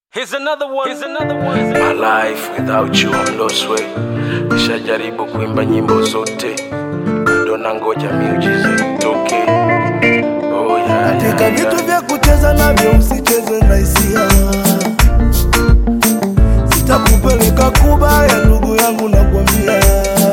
Here's another one. Here's another one. My life without you I'm lost way. Nishajaribu kuimba nyimbo zote, bado nangoja miujiza itoke. Oh, yeah, katika yeah, vitu yeah. vya kucheza navyo usicheze na hisia sitakupeleka kubaya ndugu yangu nakwambia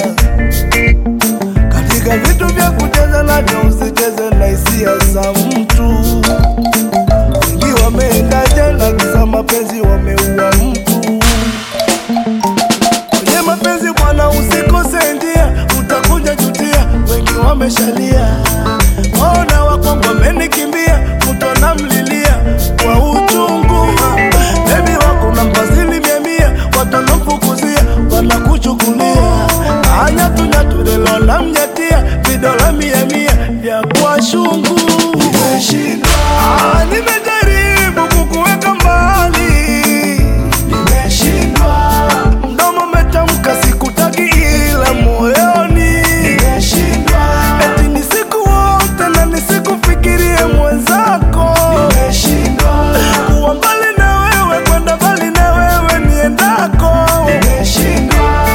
katika vitu vya kucheza navyo usicheze na hisia za mtu wengi wameenda jela kisa mapenzi wameua mtu kwenye mapenzi bwana usikose njia utakuja jutia wengi wameshalia ona wakongo wamenikimbia mtu anamlilia kwa uchungu bebi wako na mbazili mia mia watu wanamfukuzia wanakuchukulia anyatunyatulelo namnyatia vidola mia mia vya kwa shungu Ah, nimejaribu kukuweka mbali nimeshindwa mdomo umetamka sikutaki ila moyoni nimeshindwa eti ni siku wote na nisikufikirie mwenzako nimeshindwa kuwa mbali na wewe kwenda mbali na wewe niendako nimeshindwa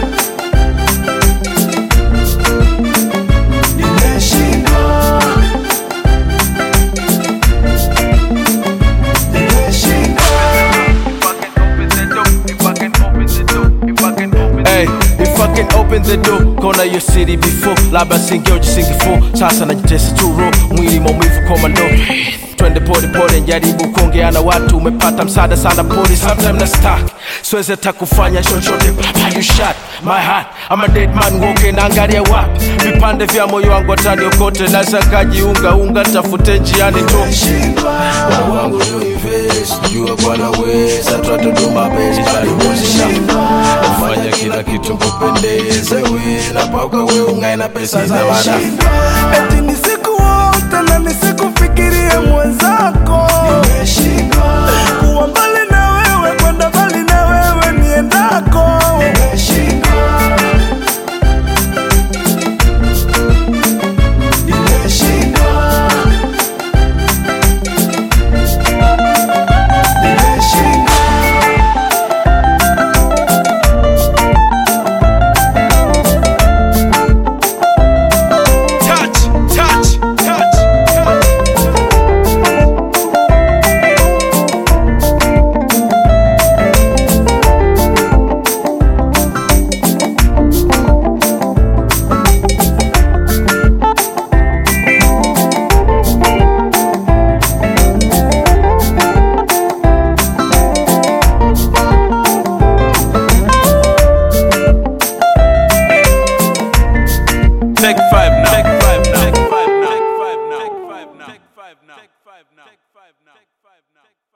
nimeshindwa Hey, if I can open the door, kona your city before labda singeoji singefo sasa najitesa tu ro mwili maumivu komando twende pole pole njaribu kuongea na watu umepata msaada sana pole sometime na stuck siwezi hata kufanya chochote baba you shot my heart I'm a dead man walking naangalia wapi vipande vya moyo wangu ataniokote naweza kajiunga unga tafute njiani tu Moyo wangu ndio invest, jua Bwana weza, twatuduma bezi talibozisha ufanya kila kitu kupendeze we na paka we ungae na pesa za wada eti ni siku wote na nisikufikirie mwenzako kuwa mbali na wewe kwenda mbali na wewe niendako touch touch touch Take five now. Take five now. Take five now. Take five now. Take five now. Take five now. Take five now.